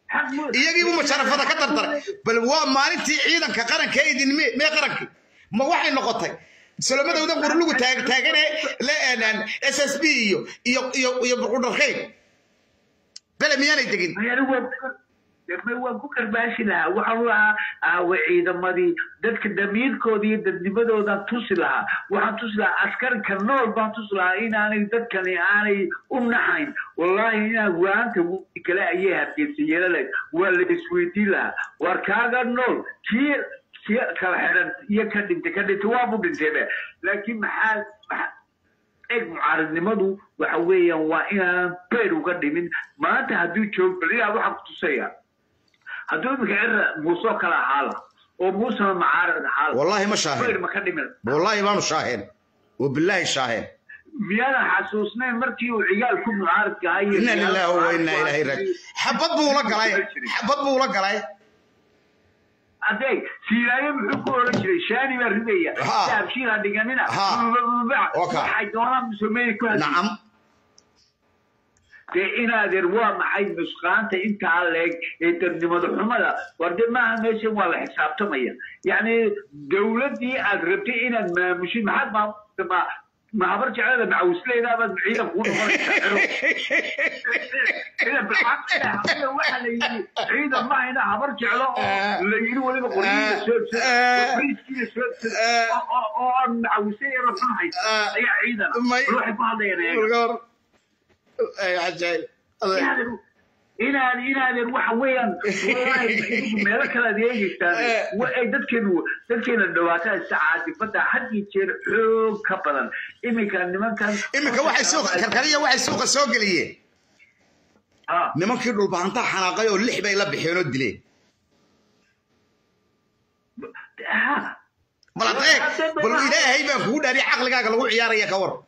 iyagiibu masharafada ka dardaray bal waa maalintii ciidanka qaranka ee idin mee mee qarankii ma waxay noqotay solomadooda qurlugu taag taagane s s b iyo iyo iyo iyo burqudharkayn bele miyaanay degin waan ku karbaashi lahaa waxaan lahaa aawe ciidamadii dadka damiirkooda iyo dadnimadoodan tusi lahaa waxaan tusi lahaa askarka nool baan tusi lahaa inaanay dadkani aanay u naxayn wallaahi inaa waanta wii kale ayay hargeysa yeelalayd waa la isweydiin lahaa war kaaga nool kii kii kala xidhan iyo ka dhintay ka dhintay waabu dhintaybe laakiin maxaa maxaa eeg mucaaradnimadu waxa weeyaan waa inaan beer uga dhimin maanta hadduu joog baliyaa waxaan ku tusaya hadduu iminka cira muusoo kale ahaala oo muusena mucaarad ahaala والله ما beer شاهد ma ka dhimin والله ما أنا شاهد وبالله شاهد miyaadan xasuusnayn markii uu ciyaalku mucaaradka ahaa إنا لله وإنا إليه راجعون حبط بولا قلاي حبط بولا قلاي adeeg siiraayo muxuu ku oran jiray shaani baa ridaya Ha. daabshiil ha dhiganina Ha. Waka. waxay doonaan musameeye ku hadli نعم dee inaadeer waa maxay nusqaanta intaa leeg ee darnimada xumada war de maaha meeshan waa la xisaabtamaya yacni dowladdii aad rabtay inaad maamushid maxaad maamusta ma ma habar jeclada macawisleydabaad ciidan kuu noqonaysaa ciidan bilcaqli waxaa la yidhi ciidan ma hayna habar jeclo oo la yidhi weliba qoryihiina soo briiskiina soo oo aan macawisley rafan haysa ayaa ciidan May- waxay ku hadlayaan eega أي عجائب inaad inaadeen waxa weeyaan wallahi meelo kale aad eegeysaan wa ay dadkeenu dadkeena dhawaataa sacaadifada had iyo jeer xoog ka badan iminka nimankan إمك واحد سوق كركرية واحد سوق سوق ليه ha nimankii dhulbahantaa xanaaqay oo lix bay la bixeen oo dileen ha bal adeeg bal ilaahay baan kugu dhaariy caqligaaga lagu ciyaaraya ka war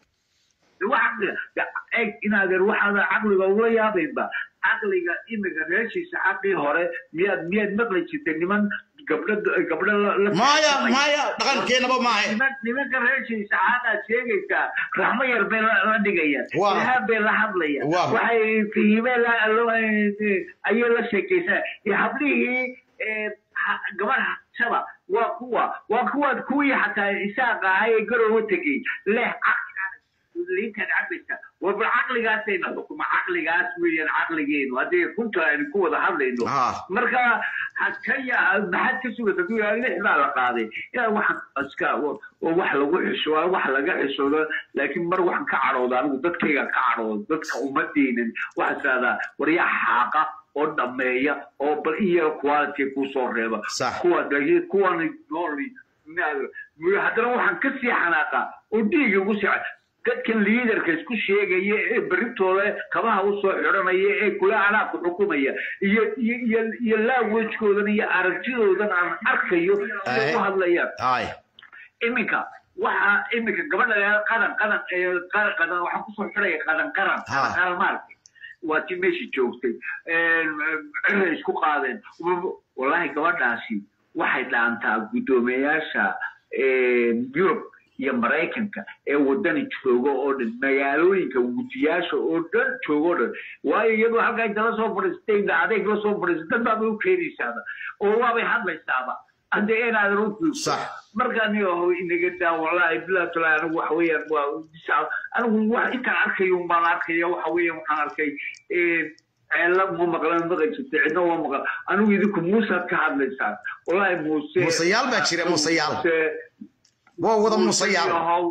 waxa eeg inaadeen waxaada caqliga ugula yaabaynba caqliga iminka reeshiisa xaqii hore miyaad miyaad maqli jirtay niman gabdho gabdho la- la maya maya dhaqankeenaba maahe niman nimanka reeshiisa caadaad sheegaysaa raxmo yar bay la la dhigayaan Waa. ilaah bay la hadlayaan Waa. waxay fihime la lo- ayay la sheekaysaa iyo hablihii eh, ha- gabadh hashaba waa kuwa waa kuwaad kuwii xataa isaaqa ahaa ee garowa tegey leh caqligaas liintaad cabaysa war bal caqligaasayna xukuma caqligaas weeyaan caqligeenu haddii runta aynu ku wada hadlayno Ha. marka hakaya maxaad ka sugata ku yahay lix baa la qaaday yaa waxaan iska oo wax lagu xisho waa wax laga xishoodo laakiin mar waxaan ka cadhooda anigu dadkayga ka cadhooda dadka uma diinin waxaa saadaa waryaa xaaqa oo dhameeya oo bal iyo quality kusoo reeba Sax. kuwa dhagi- kuwan nooli haddana waxaan ka sii xanaaqaa oo dhiiga ugu sii dadkan liidarka isku sheegaya ee berritooda kabaha usoo xidhanaya ee kula anaabka xukumaya iyo iyo iyo iyo laawejkoodan iyo aragtidoodan aan arkayo siday u hadlayaan ay iminka waxa iminka gabadha la qadan qadan ee qadan qadan waxaan kusoo xidhaya qadan qaran Ha. qadan qaran maaragtay waa tii meeshii joogtay ciray isku qaadeen wallahi gabadhaasi waxay dhaantaa guddoomiyayaasha yurub iyo maraykanka ee wadani jooga oo dhan magaalooyinka gudiyaasha oo dhan jooga oo dhan waayo iyadoo halkaa intala soo fadhiistay adeeg la soo fadhiistay dad baabay u keenaysaaba oo waabay hadlaysaaba hadda inaad runtii Sax. markaan yaho inaga daa wallahi bilaa talaa anigu waxa weeyaan waa disaa anigu wax intaan arkayo baan arkaya waxa weeyaan waxaan arkay ceella ma maqlan maqan jirta cidna waa maqan anigu idinku muusaad ka hadlaysaan wallahi muuse Muuseyaal baa jira, muuseyaal. Muuse- waa wada musayaal yahow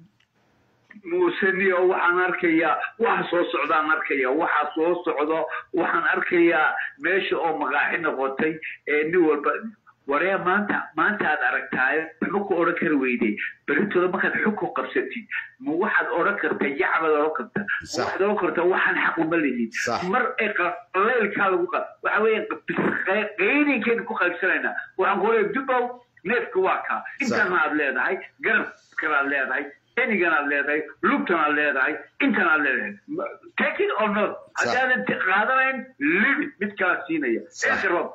muuseniyo waxaan arkayaa waxa soo socdaan arkaya waxa soo socdo waxaan arkayaa meesha oo magaaxi noqotay ee nin walba waree maanta maanta aad aragtaayo ma ku odhan kari weyday berintooda markaad xukun qabsatid ma waxaad odhan kartaa yacbaad odhan kartaa Sax. waxaad odhan kartaa waxaan xaq uma lihin Sax. mar ee qaleylkaa lagu qa waxa weeye qaydinkaynu ku qaybsanaynaa waxaan ku leeyahay dubow neefka waa kaa intana aad leedahay garabkana aad leedahay enigan aad leedahay lugtan aad leedahay intan aad leedahay take it or not haddaadan t- qaadanayn limit mid kala siinaya Sax. eekar waa kula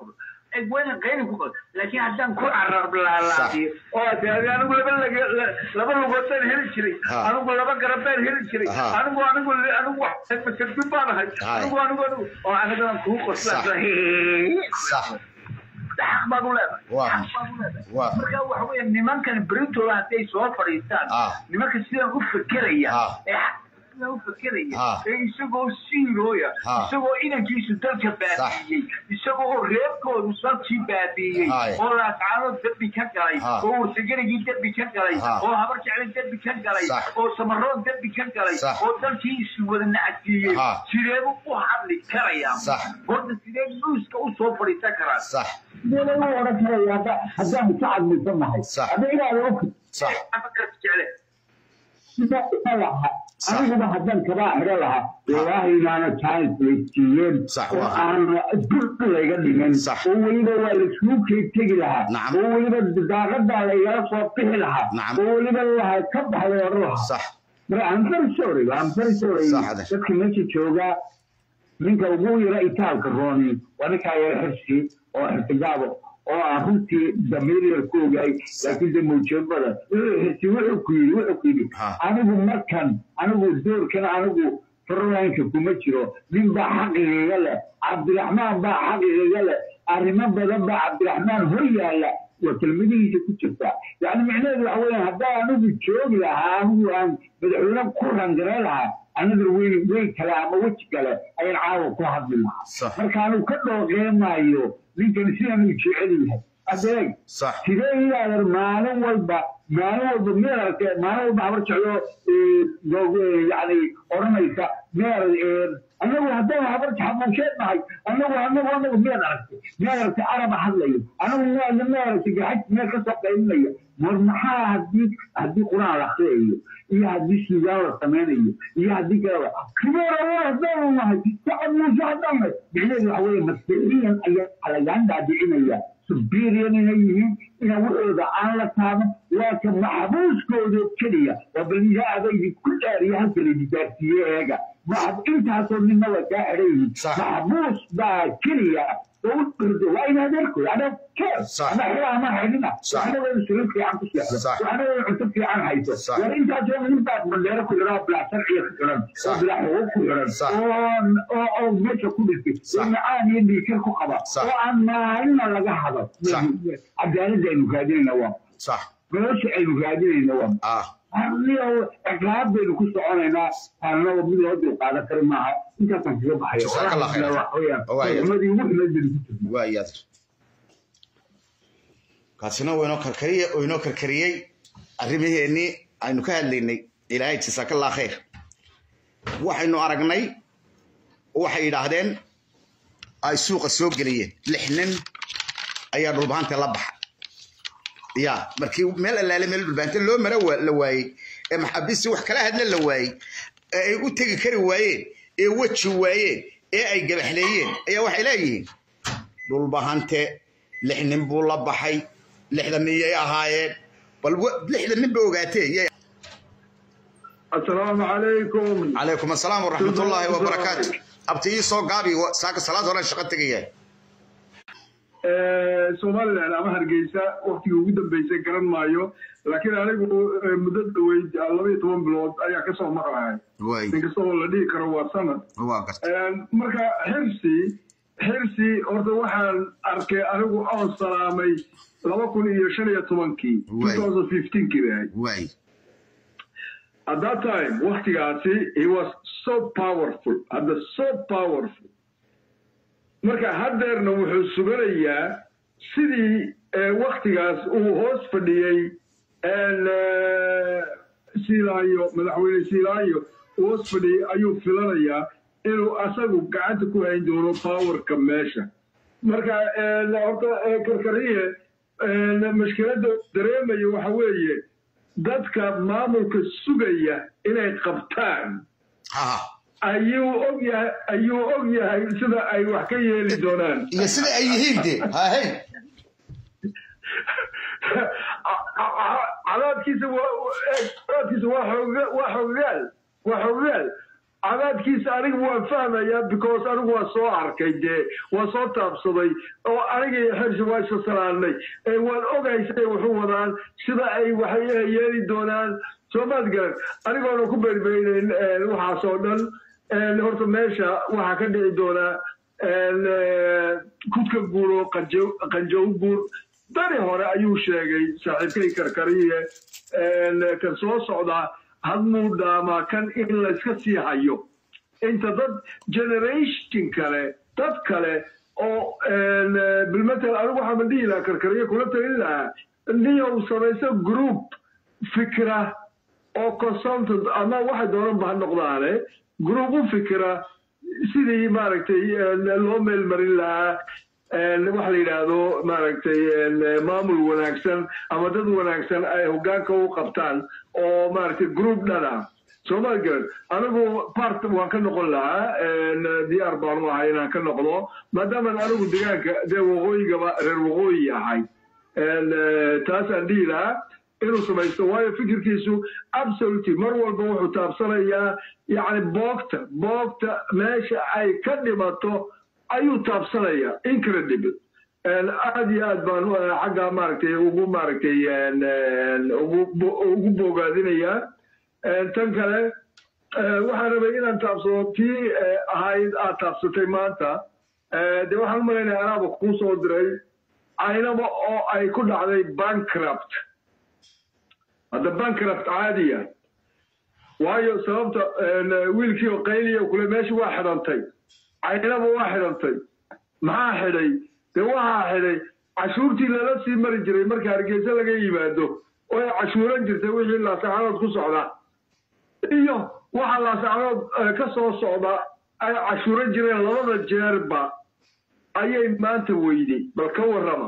wayna qayli ku qod laakiin haddaan ku carab laalaabiyo oo ade anigu laba lag- la- laba lugood baan heli jiray Ha. anigu laba garab baan heli jiray Ha. anigu anigu anigu masarfin baan ahay Hay. anigu anigu anigu oo anigaan kuu qoslaan sax xaq baad u leedahay Waa. xaq baad u leedahay Waa. marka waxa weeye nimankan berintooda hadday soo fadhiistaan Ah. nimanka sidan u fekeraya Ah. ee xaq sidan u fekeraya Ah. ee isagoo siirooya Ah. isagoo inankiisu dalka baabiiyey isagoo reebkoodu salkii baabiiyey Hay. oo laascaano dembi ka galay Ah. oo warsagarigii dembi ka galay Ah. oo habar jecla dembi ka galay Sax. oo samaroon dembi ka galay Sax. oo dalkii isu wada nacadsiiyey Ah. sideebu u hadli karayaa Sax. horta sidee nuuska u soo fadhiisan karaa sax sidee u odhan karaya hadda haddaan ka cadmaysannahay Sax. hadda inaada og sax afakarka jecle sida ina laha Sax. aniguba haddaan kabaa xidho lahaa wallaahi inaana chance weysiiyeen Sax, oo waa. aan dul layga dhigan Sax. oo weliba waa laisuu kee tegi lahaa Nacam. oo weliba daaqadaa laygala soo bixi lahaa Nacam. oo weliba laha ka baxday odhan lahaa sax marka I'm very sorry I'm very sorry Sax, ade. dadka meesha jooga ninka ugu yara itaalka rooni waa ninkaa yara xirsi oo xirsigaabo oo aan runtii damiiryar ku ogaay laakiin de mawjabada xirsi wuxuu ku yidhi wuxuu ku yidhi Ha. anigu markan anigu doorkan anigu frolinka kuma jiro nin baa xaqigaga leh cabdiraxmaan baa xaqigaga leh arrimo badan baa cabdiraxmaan hor yaalla waa kelmadihiisa ku jirtaa yani micnaheedu waxa weeyaan haddaa anigu joogi lahaa anigu aan madaxweyne ku rangarey lahaa another way way kale ama weji kale ayaan caawa ku hadli lahaa Sax. marka anigu ka dhooqeemaayo ninkan sidan uu jecel yahay adeeg sax sidee ilaadan maalin walba maalin walba meel arkee maalin walba habar jeclo yani odhanaysa meel annagu haddaan habar xamuusheed nahay annagu annagu annagu miyaad aragtay miyaad aragtay araba hadlayo annagu miyaad miyaad aragtay gaxaj meel ka soo qaylinaya war maxaa haddii haddii quraan la akriyayo iyo haddii suugaan la samaynayo iyo haddii kaleba kibeera haddaanu nahay sacad muuse haddaan nahay micnaheedu waxa weeye masiixiyan ayaa lagaan daadicinaya superior inay yihiin ina wuxooda aan la taaban waa ka maxbuuskooda keliya waa balnisaada idinku dhaariya halka la digaarsiiye eega maxab intaasoo ninna waa kaa xidhan yihiin Sax. maxbuus baa keliya oo u dhirdo waa in adeerkood ana keer Sax. ama xidha ama xidhina Sax. waxna waa siro fiican ku seexdo Sax. waxna waa cunto fiican hayso Sax. war intaasoo nin baa bandeero ku xidhan oo bilaa sharciga ku xidhan oo Sax. bilaa xuquuq ku xidhan Sax. oo oo oo meesha ku dhintay Sax. oo macaan iyo dhiikar ku qaba Sax. oo aan maalina laga hado Sax. cadaaladda aynu raadinayna waa sax nolosha aynu raadinayna waa ah arniyo ciqaab baynu ku soconaynaa annaga mid loo dulqaadan kari maaha intaasaan kaga baxaya Jazakallah khayr. Waa yahay. xumadii ugu xumeed baynu ku jirnaa waa yadir kaasina waa inoo karkariye oo inoo karkariyey arrimaheennii aynu ka hadlaynay ilaahay jasaakallah khayr waxaynu aragnay waxay yidhaahdeen ay suuqa soo geliyeen lix nin ayaa dhulbaanta la baxa ya markii meel allaale meel dhulbaanta loo mara wa- la waayey ee maxaabiistii wax kala hadla la waayey ee ay u tegi kari waayeen ee weji waayeen ee ay gabaxleeyeen ayaa waxay leeyihiin dhulbahante lix nin buu la baxay lixda miyay ahaayeen bal wa- lixda nin ba ogaatee yay السلام عليكم calaykum assalaam waraxmatullaahi wabarakaatu abti ii soo gaabi wa- saaka salaad hore shaqo tegaya somaliland ama hargeysa waktigii ugu dambeysay garan maayo laakiin anigu eh, muddo dhaweyd laba iyo toban bilood ayaa kasoo maqlahay waay inkasta oo la dhihi karo waa sanad waa garta marka xirsi xirsi horta waxaan arkay anigu oon salaamay laba kun iyo shan iyo tobankii Waay. 2015 kii bay ahayd waay at that time waktigaasi he was so powerful hadda so powerful marka haddeerna wuxuu suganayaa sidii eh, waktigaas uu hoos fadhiyey en, eh, silaayo madaxweyne silaayo uu hoos fadhiyey ayuu filanayaa inuu asagu gacanta ku hayn doono powerka meesha marka en, horta eh, karkariye en, mashkiladda dareemaya waxa weeye dadka maamulka sugaya inay qabtaan ha ayuu og yahay ayuu og yahay sida ay wax ka yeeli doonaan iyo sida ay yihiin de hahe cadaadkiisa waa cadaadkiisa waa xooga waa xoogaal waa xoogaal cabaadkiisa aniga waan fahmayaa because anigu waa soo arkay dee waa soo taabsaday oo aniga iyo xersi waa isa salaannay waan ogahay siday waxu wadaan sida ay waxay yeeli doonaan soomaad garan anigoona ku berbeynayn waxaas oo dhan horta meesha waxaa ka dhici doonaa kudka guuro qanjow guur dari hore ayuu sheegay saaxiibkay karkariye kan soo socdaa hadmuu dhaamaa kan in layska sii hayo inta dad generation kale dad kale oo bilmatel anigu waxaa ma dhihi lahaa karkariye kula talin lahaa niyow samayso group fikra oo consultant ama waxay doonanba ha noqdaane group u fikra sidii maaragtay loo meel marin lahaa waxa la yidhaahdo maaragtay maamul wanaagsan ama dad wanaagsan ay hoggaanka u qabtaan oo maaragtay group dhana soomaali garan anigu part waan ka noqon lahaa diyaar baanu ahay inaan ka noqdo maadaaman anigu deegaanka dee waqooyigaba reer waqooyi ahay taasaan dhihi lahaa inuu samaysto waayo fikirkiisu absolutely mar walba wuxuu taabsanayaa yacni boogta boogta meesha ay ka dhimato ayuu taabsanayaa incredible aad iyo aad baan xaggaa maaragtay ugu maaragtay ugu bogaadinayaa tan kale waxaan rabay inaan taabsado tii ahayd aad taabsatay maanta dee waxaan u malaynaya anaaba kuu soo diray caynaba oo ay ku dhacday bankrupt hadda bankrupt caadiya waayo sababta wiilkii oo qayliya kule meesha waa xidhantay caynaba waa xidhantay maxaa xidhay dee waxaa xidhay cashuurtii lala sii mari jiray marka hargeysa laga yimaado oo ay cashuuran jirtay wixii laasacanood ku socda iyo waxa laasacanood ka soo socda ay cashuuran jireen labada jeerba ayay maanta weyday bal ka warrama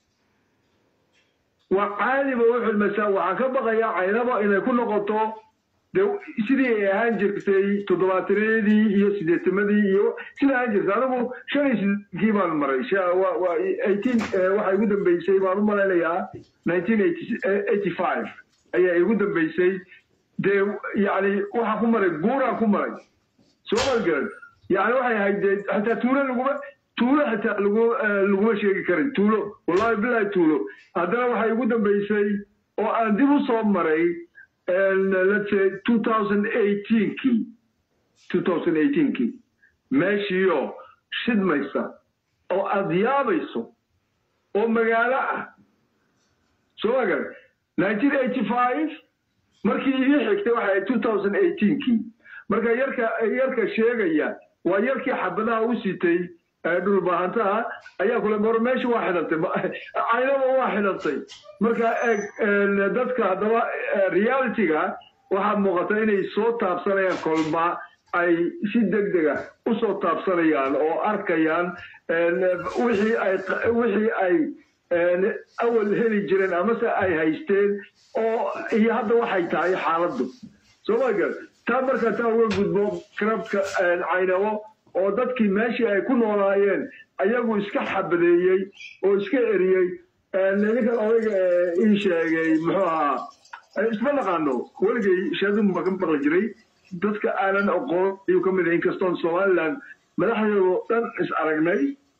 waa caadiba u xilmaysaa waxaan ka baqayaa caynaba inay ku noqoto de sidii ay ahaan jirtay toddobaatanadii iyo sideetamadii iyo sida ahaan jirtay anigu shan iyo sideetkii baan maray eighteen waxaa igu dambeysay baan u malaynayaa nineteen eighty five ayaa igu dambeysay dee yani waxaan ku maray guuraan ku maray soo malgaran yani waxay ahayd dee xataa tuulo laguma tuulo xitaa lagu laguma sheegi karin tuulo wallahi bilahi tuulo haddana waxay igu dambeysay oo aan dib u soo maray let's say 2018kii 2018kii meeshiioo shidmaysa oo aad yaabayso oo magaalo ah soo magar 1985 markii ii xigtay waxay 2018kii marka yarka yarka sheegaya waa yarkii xabadaha u sitay dhulbaahantaha ayaa kule maro meesha waa xidhantay caynaba waa xidhantay marka eeg dadka haddaba realityga waxaa muuqata inay soo taabsanayaan kolba ay si deg dega u soo taabsanayaan oo arkayaan wixii ay wixii ay awal heli jireen amase ay haysteen oo iyo hadda waxay tahay xaaladdu soo ma gar taa marka taa uga gudbo krabka caynabo oo dadkii meeshii ay ku noolaayeen ayagu iska xabadeeyey oo iska eriyey ninkan odayga ii sheegay muxuu ahaa isma naqaano weligay shaadun baa ka maqli jiray dadka aanan aqoon ayuu ka mid yahay inkastoon somaliland madaxdeedo dhan is aragnay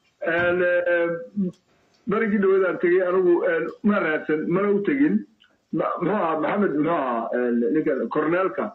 berigii dhawadaan tegey anigu ma raadsan mana u tegin muxuu ahaa maxamed muxuu ahaa ninkan corneelka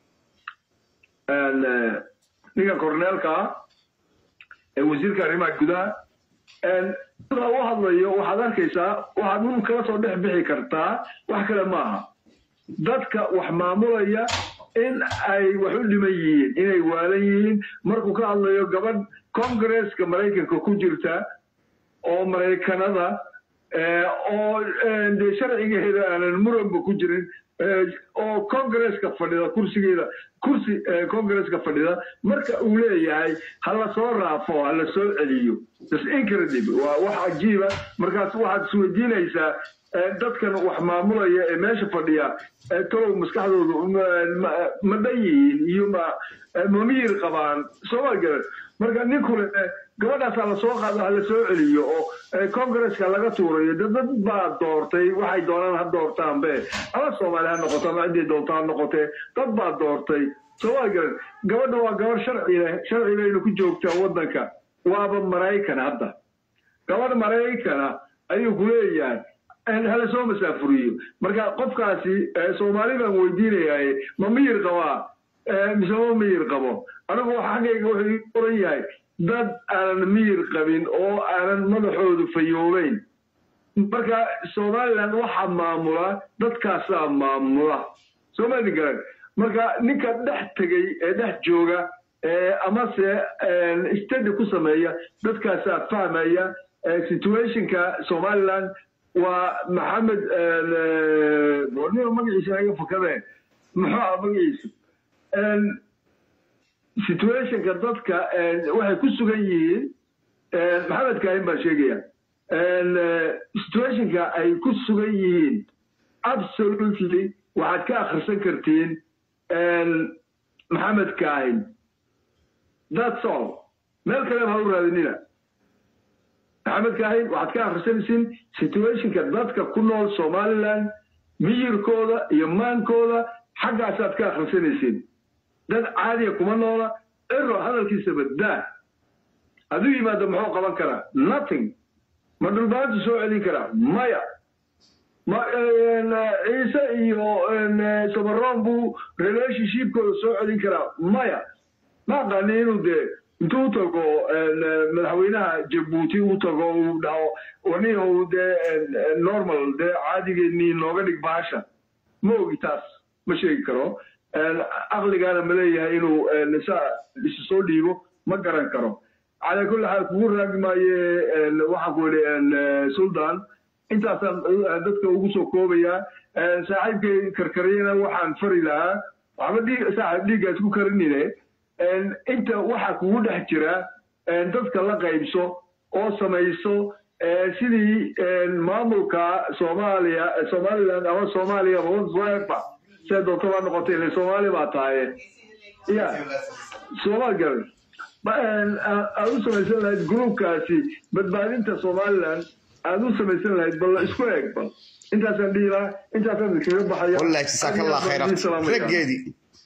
ninkan corneelka ee wasiirka arrimaha gudaha sida u hadlayo waxaad arkaysaa waxaad un kala soo dhex bixi kartaa wax kale maaha dadka wax maamulaya in ay wax u dhiman yihiin inay waalan yihiin markuu ka hadlayo gabadh congresska maraykanka ku jirta oo maraykanada oo dee sharcigeeda aanan muranba ku jirin oo congresska fadhida kursigeeda kursi congresska fadhida marka uu leeyahay ha la soo raafo ha la soo celiyo is incredible waa wax cajiiba markaas waxaad isweydiinaysaa dadkan wax maamulaya ee meesha fadhiya talow maskaxdoodu ma dhan yihiin iyo ma mamiyir qabaan sooma garan marka ninkule gabadhaas ha lasoo qaado ha la soo celiyo oo congresska laga tuurayo de dad baa doortay waxay doonaan ha doortaanbe ama soomaali ha noqoto ama ciddii doonto ha noqotee dad baa doortay soomaa garan gabadha waa gabar sharci leh sharci bayna ku joogtaa waddanka waaba maraykan hadda gabadh maraykana ayuu ku leeyahay hala soo masaafuriyo marka qofkaasi soomaali baan weydiinayaa ma miyir qabaa mise ma miyir qabo anigu xaggayga wuxuu ii oran yahay dad aanan miyir qabin oo aanan madaxoodu fayoobeyn marka somaliland waxaa maamula dadkaasaa maamula soomali garan marka ninka dhex tegey ee dhex jooga amase stadi ku sameeya dadkaasaa fahmaya situationka somaliland waa maxamed bornimo magaciisa naga fakadee muxuu ah magaciisa situationka dadka waxay ku sugan yihiin maxamed kaahin baa sheegaya situationka ay ku sugan yihiin absolutely waxaad ka akhrisan kartiin maxamed kaahin that's all meel kaleba ha u raadinina maxamed kaahin waxaad ka akhrisanaysiin situationka dadka ku nool somaliland miyirkooda iyo maankooda xaggaasaad ka akhrisanaysiin dad caadiya kuma noola ero hadalkiisa baddaa hadduu yimaado muxuu qaban karaa nothing ma dhulbaantu soo celin karaa maya ma ciise iyo samaroon buu relationshipkooda soo celin karaa maya ma aqaani inuu dee intuu u tago madaxweynaha jabuuti u tago uu dhaho wanihu dee normal dee caadigeenii nooga dhig baasha ma ogi taas ma sheegi karo aqligaana ma leeyahay inuu nisa isu soo dhiibo ma garan karo calaa kulli xaal kugu raagi maaye waxaan ku idhi sultan intaasaan dadka ugu soo koobayaa saaxiibkay karkariyana waxaan fari lahaa waxba dhiig saaxiib dhiiggaas ku karinine inta waxaa kugu dhex jira dadka la qaybso oo samayso sidii maamulka soomaaliya somaliland ama soomaaliya whatsoever see doonto baa noqotay ile soomaali baa tahaye ya soomaal garan aad u samaysan lahayd gruubkaasi badbaadinta somaliland aad u samaysan lahayd bal isku eeg bal intaasaan dhihi lahaa intaasaan kaga baxaya والله جزاك الله خيرا رجيدي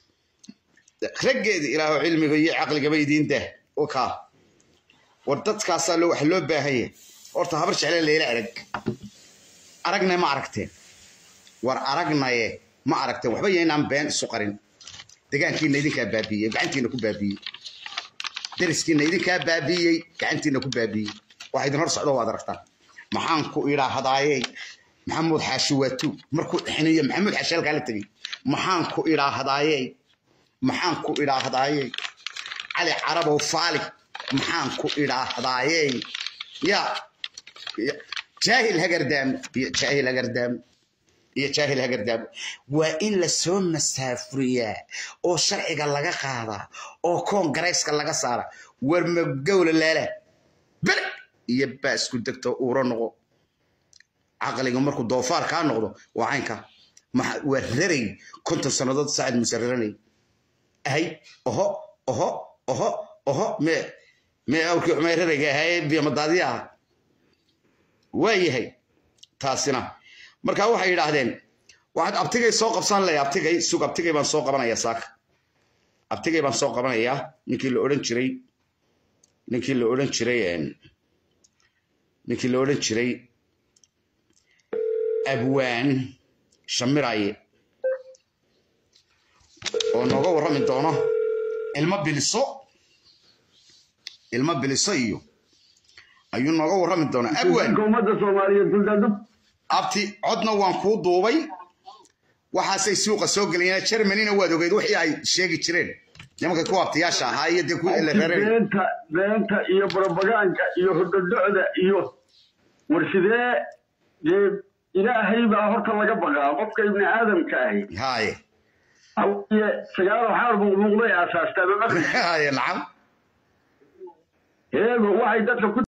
رجيدي إلى علمي ويا عقلي قبيدين ده وكا وردت كاسا لو حلو باهية ورت هبرش على الليلة أرق أرقنا ما عرقتين ور أرقنا يه ما عرقتين وحبا ينام بين سقرين دقان كي نيدين كبابية قعنتي نكو بابية درسكي نيدين كبابية قعنتي نكو بابية واحد نهار صعدوا وادرقتان محانكو إلى هدايي maxamuud xaashi waa tu markuu dhexinayo maxamuud xaashi halkaa la tegey maxaan ku idhaahdayey maxaan ku idhaahdayey cali carabow faali maxaan ku idhaahdayey ya jaahil hagardaamo iyo jaahil hagardaamo iyo jaahil hagardaamo waa in la soo masaafuriyaa oo sharciga laga qaadaa oo koongarayska laga saara war magowla laala bele iyo baasku degto uuro noqo caqliga markuu doofaar kaa noqdo waa caynka waa raray konton sannadood saacid muse raranay ahay oho oho oho oho me me awrkii xumay rarayga ahaye biyamadaadi ah waa yahay taasina marka waxay yidhaahdeen waxaad abtigay soo qabsan lay abtigay sug abtigay baan soo qabanaya saaka abtigay baan soo qabanayaa ninkii la odhan jiray ninkii la odhan jiray ninkii la odhan jiray abwaan shamiraye oo nooga warrami doono ilmo biliso ilmo biliso iyo ayuu nooga warrami doonaa abwaan ummadda soomaaliyeed suldaandu abti codna waan kuu duubay waxaasay suuqa soo gelayeen germanina waad ogeyd wixii ay sheegi jireen nimanka ku abtiyaasha ahaa iyo dee ku la reereen beenta beenta iyo barobagaanka iyo hordhodhocda iyo warshidee dee ilaahay baa horta laga baqaa qofka ibni aadamka ahi haye hawiye sagaal waxaar muuqmuuqday aasaastaa haye nacam heego waxay dadka ku